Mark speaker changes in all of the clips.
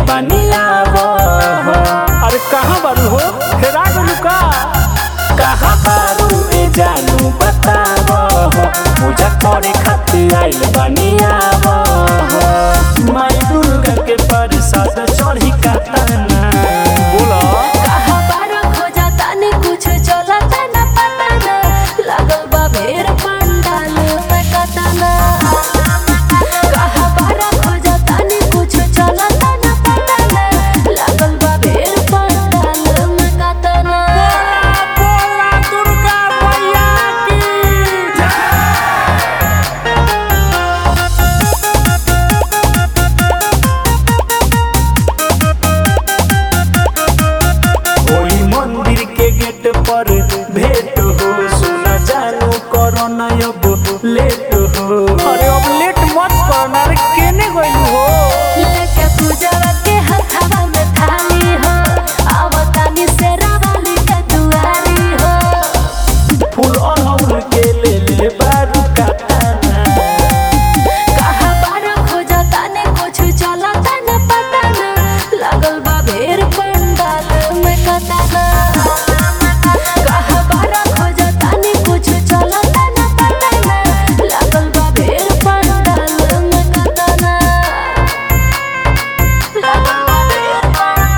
Speaker 1: बनिया वो
Speaker 2: अरे कहाँ बारू हो हेरा गलू का
Speaker 1: कहाँ बारू ए जानू बतावो पूजा करे खातिर आइल बनिया वो माई दुर्गा के प्रसाद चढ़ी काटना
Speaker 2: बोला
Speaker 3: कहाँ बारा खोजा तानी कुछ चलता न पता न लागल बा भेड़ पंडाल में कतना कहाँ बारा खोजा तानी कुछ चलता न पता न लागल बा भेड़ पंडाल में कतना
Speaker 2: बोला दुर्गा मैया की
Speaker 1: ओई मंदिर के गेट पर भेंट हो सुना जानू कोरोना अब लेट हो
Speaker 2: अरे अब लेट मत करना रे केने गइलू हो
Speaker 3: लेके पूजवा के हथवा में थाली हो आवतानी से रावली के दुआरी हो
Speaker 1: फूल अड़हुल के ले ले बारू काटाना
Speaker 3: कहाँ बारा खोजा ताने कुछ चलता न पता न लागल बा भेड़ पंडाल में कतना कहाँ बारा खोजा ताने कुछ चलता न पता न लागल बा भेड़ पंडाल में कतना लागल बा भेड़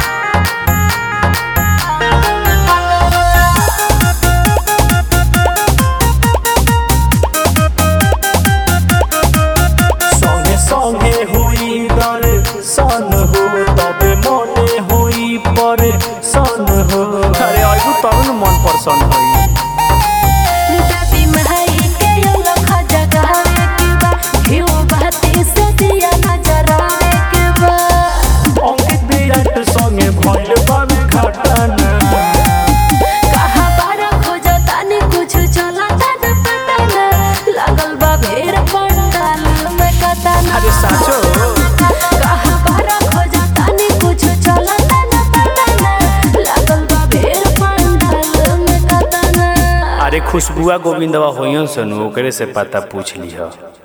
Speaker 1: संगे संगे हुई दर सन हो तबे मने हुई पर सन हो
Speaker 2: अरे आइबू तब न मन प्रसन्न होई
Speaker 3: दादी महई के लख जगावे के बा घिउ बहती से दिया नजरावे के बा
Speaker 1: अंकित विराट संगे भइल बावे घटना
Speaker 3: कहाँ बारा खोजा तानी कुछ चलता न पता न लागल बा भेड़ पंडाल में कतना
Speaker 2: अरे साचो
Speaker 3: कहाँ बारा खोजा तानी कुछ चलता न पता न लागल बा भेड़ पंडाल में कतना
Speaker 2: अरे खुशबुआ गोविंदवा होइयन सन ओकरे से पता पूछ लिह